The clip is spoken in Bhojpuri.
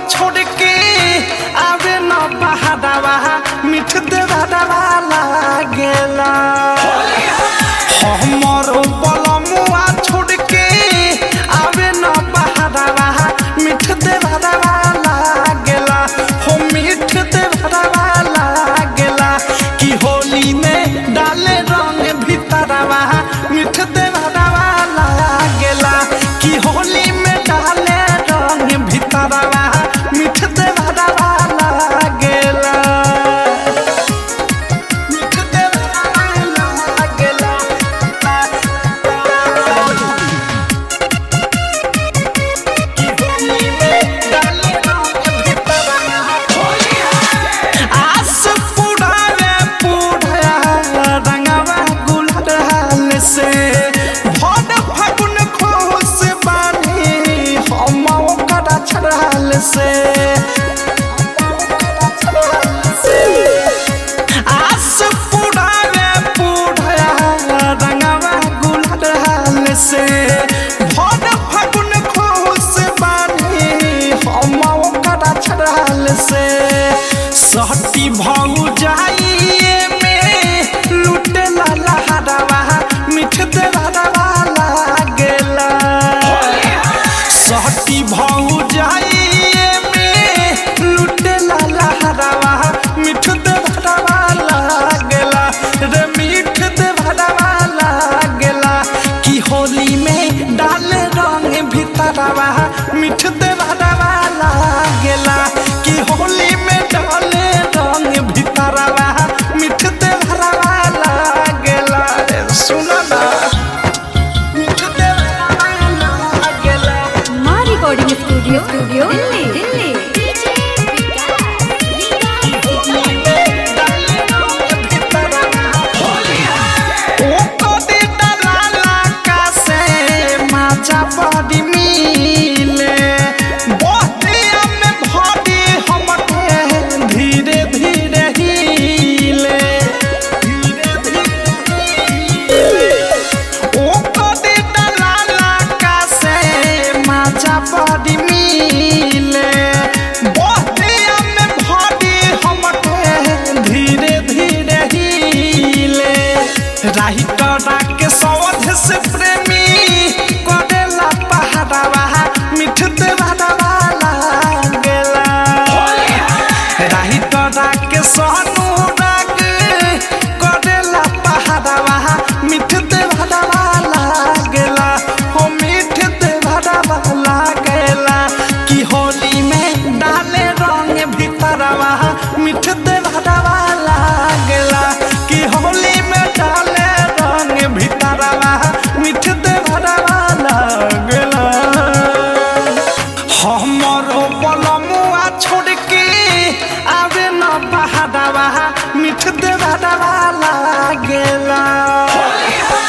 छोड़ के आवे न बहादवा मिठ देवा लागेला हमरो बलमुआ छोड़ के आवे न बहादवा मिठ देवा लागेला हो मिठ देवा लागेला कि होली में डाले रंग भीतरवा मिठ देवा लागेला कि होली में डाले रंग भीतरवा मिठ देवा लागेला मिठ देवा लागेला कि होली में डाले रंग भीतरवा आस पुढ़ावे पुढ़ा रंगवा गुलाल से भोर फागुन खोस बानी हम ओकरा छड़ाल से आस पुढ़ावे पुढ़ा रंगवा गुलाल से भोर फागुन खोस बानी हम ओकरा छड़ाल से सहटी भौ जाइए में लुटे ला लहरवा मिठ देवा लागेला सहटी भौ जाइए में लुटे ला लहरवा मिठ देवा लागेला रे मिठ देवा लागेला कि होली में डाले रंग भीतरवा मिठ देवा लागेला कि होली में डाले रंग भीतरवा मिठ देवा लागेला रे सुनो ना मिठ देवा लागेला माँ recording studio studio Delhi Delhi बड़ी मिले बहतिया में भरी हमके धीरे धीरे हिले धीरे धीरे ओ कदे दलाला का से माचा बड़ी मिले बहतिया में भरी हमके धीरे धीरे हिले राही करा के सवध से प्रेमी करेला पहाड़वा मिठ देवा लागेला राही करा के सोनू राग करेला पहाड़वा मिठ देवा लागेला हो मिठ देवा लागेला कि होली में डाले रंग भीतरवा मिठ देवा लागेला कि होली में डाले रंग भीतरवा मिठ देवा लागेला हमरो बलमुआ छोड़ के आवे न बहादवा मिठ देवा लागेला